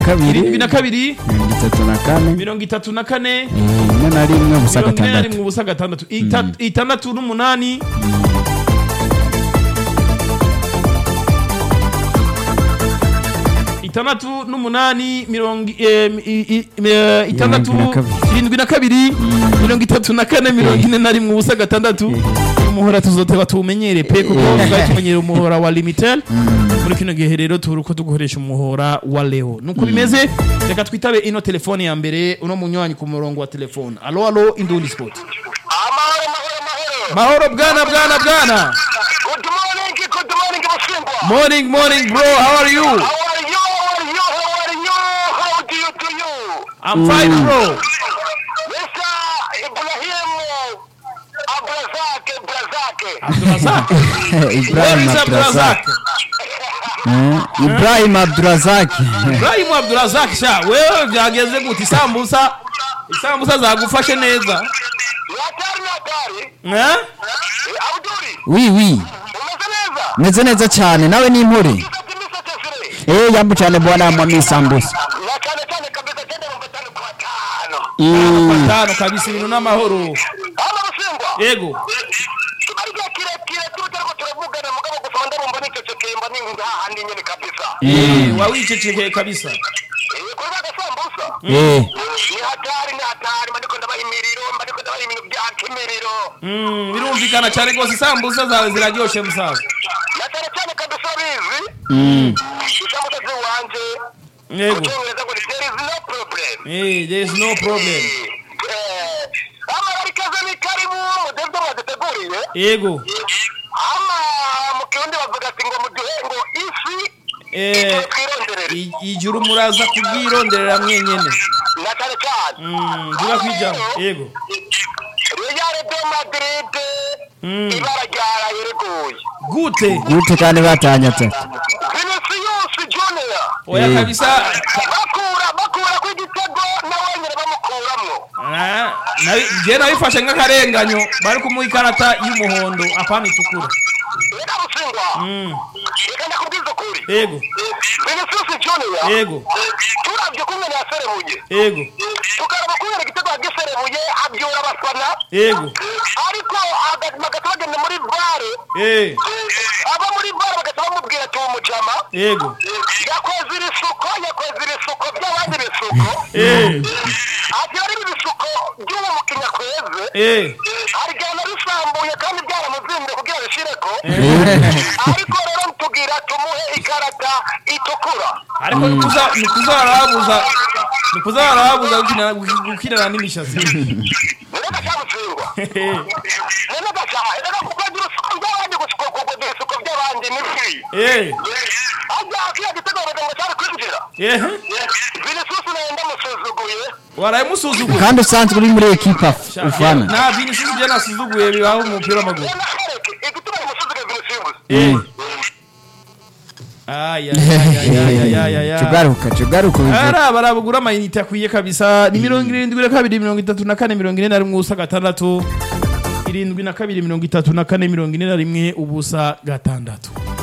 kabiri irindwi na kabiri mirongo itatu na kane mirongo itatu na kane eh, rimwe na rimwe ubusa mirongo ine na rimwe gatandatu ubusa gatandatu Ita- itandatu n'umunani itandatu n'umunani mirongo eh, i- i- eh, itandatu Irindwi na kabiri. irindwi na kabiri mirongo itatu na kane mirongo ine na rimwe ubusa gatandatu umuhora tuzoteba tuwumenyere pe kuko twari tumenyere umuhora wa limitel muri kino gihe rero turi uko tugukoresha umuhora wa leo nuko bimeze reka twitabe ino telefone ya mbere uno munywanyi ku murongo wa telefone alo alo indundi sport amahoro mahoro mahoro mahoro bwana bwana bwana good morning good morning musingwa morning morning bro how are you how are you how are you how are you how do you do you i'm fine bro Mr. Ibrahim Abrazak Abrazak Abdurazak Ibrahim Where is Abdurazak Abdurazak Eh, Ibrahim Abdurazak Ibrahim Abdurazak sha wewe byageze gute isambusa isambusa zagufashe neza Natari natari eh Abduri wi wi umeze neza meze neza cyane nawe ni impore Gisati misa tesire eh yambu cyane bwana mwami sambusa na cyane cyane kabisa cyenda mu gatanu kwa tano Mm, tano kabisa ibintu n'amahoro hano musingwa yego ariko kirekire tuba turiko turavugana mugabo gusa ndabumva nicecekeye mba ni hahandi nyene kabisa eh wawicecekeye kabisa Eh, kurwa agasambusa eh ni hatari ni hatari mba ndiko ndabaha imiriro mba ndiko ndabaha ibintu byaka imiriro Mm, birumvikana cyane rwose isambusa zawe ziraryoshe musaza na cyane cyane kabisa bizi mm, isambusa ziwanje mu yego cyongereza ngo ni there is no problem eh there is no problem Eh, ama barikaze ni karibu mudevyo mwaduteguriye yego ama mu kirundi bavuga ati ngo muduhe ngo ifi eh twironderere i- ijuru muraza kubyironderera mwenyene na cyane cyane Mm, vuga kwijambo yego Real de Madrid ibara ryaraye riguye gute gute kandi batanye atatu Vinicius Junior oya Eh. kabisa bakura bakura ku igitego nawe nyine bamukuramwo Ah, nabi- je nabifashe nk'akarenganyo bari kumuha ikarata y'umuhondo apana itukura reka busingwa Mm, reka ndakubwiza ukuri yego Vinicius Junior yego turavye kumwe yaserebuye yego tukaraba kubera igitego yagiserebuye abyura abafana yego ariko aga- bagahita bagenda muri bare eh aba muri bare bagahita bamubwira ati uwo mujama yego yakoze ibisuko yakoze ibisuko by'abandi bisuko eh ati ari ibisuko by'uwo mukinnyi akweze eh arigana bisambuye kandi byaramuzimbye kugira bishireko ariko rero tubwira tumuhe ikarata itukura ariko nikuza- nikuzarabuza nikuzarabuza gukina gukinana n'imishatsi none cyamutsindwa none gacaha reka kuko agira usuko by'abandi gusuko kugira isuko by'abandi ni free eh ajya kiriya gitego baraga ngo cyari kwinjira eh vinicius nawe ndamusuzuguye warayimusuzuguye kandi usanzwe uri muri ekipa ufana nta vinicius je nasuzuguye bibaho mu mupira w'amaguru rero nahereke igituma yamusuzuguye vinicius eh aya aya aya aya aya tugaruka tugaruka ubivuga. ara barabugura amayinite akwiye kabisa ni mirongo irindwi na kabiri mirongo itatu na kane mirongo ine na rimwe ubusa gatandatu irindwi na kabiri mirongo itatu na kane mirongo ine na rimwe ubusa gatandatu